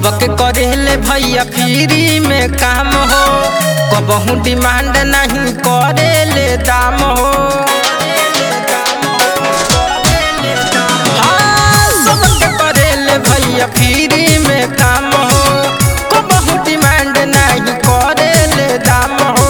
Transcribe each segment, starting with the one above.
सबके करेले भैया फ्री में काम हो कबहू डिमांड नहीं करेले दाम हो हाँ, सबके करेले भैया फ्री में काम हो कबहू डिमांड नहीं करेले दाम हो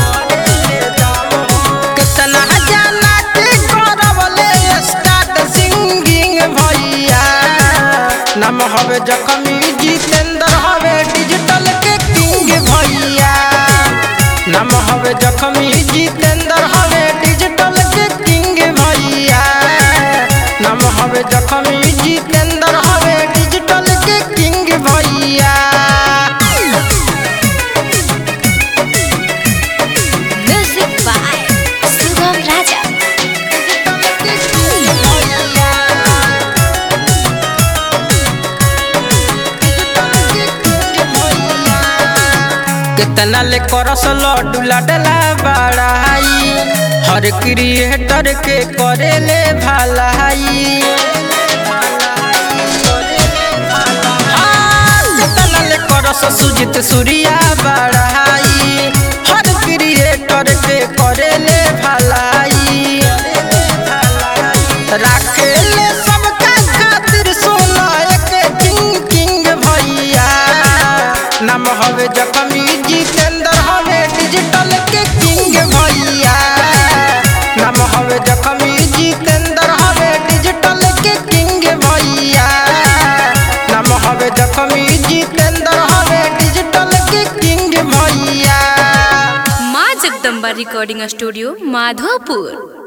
कितना जाना के करवले स्टार्ट सिंगिंग भैया नाम हवे जखमी जितेंद्र हवे डिजिटल के किंग भैया नाम हवे जखमी जितेंद्र हवे डिजिटल के किंग भैया नाम हवे जखमी जितेंद्र हवे डिजिटल के किंग भैया Music by Sugam Raja. कितना ले करस लड्डू लाडला बड़ाई हर क्रिएटर के करेले भलाई हाँ, कितना ले करस सुजित सूर्या बड़ाई हर क्रिएटर के करेले भलाई राखेले सबका खातिर सोना एक किंग किंग भैया नाम हवे जखमी जितेंद्र हवे डिजिटल के किंग भैया नाम हवे जखमी जितेंद्र हवे डिजिटल के किंग भैया नाम हवे जखमी जितेंद्र हवे डिजिटल के किंग भैया माँ जगदम्बा रिकॉर्डिंग स्टूडियो माधोपुर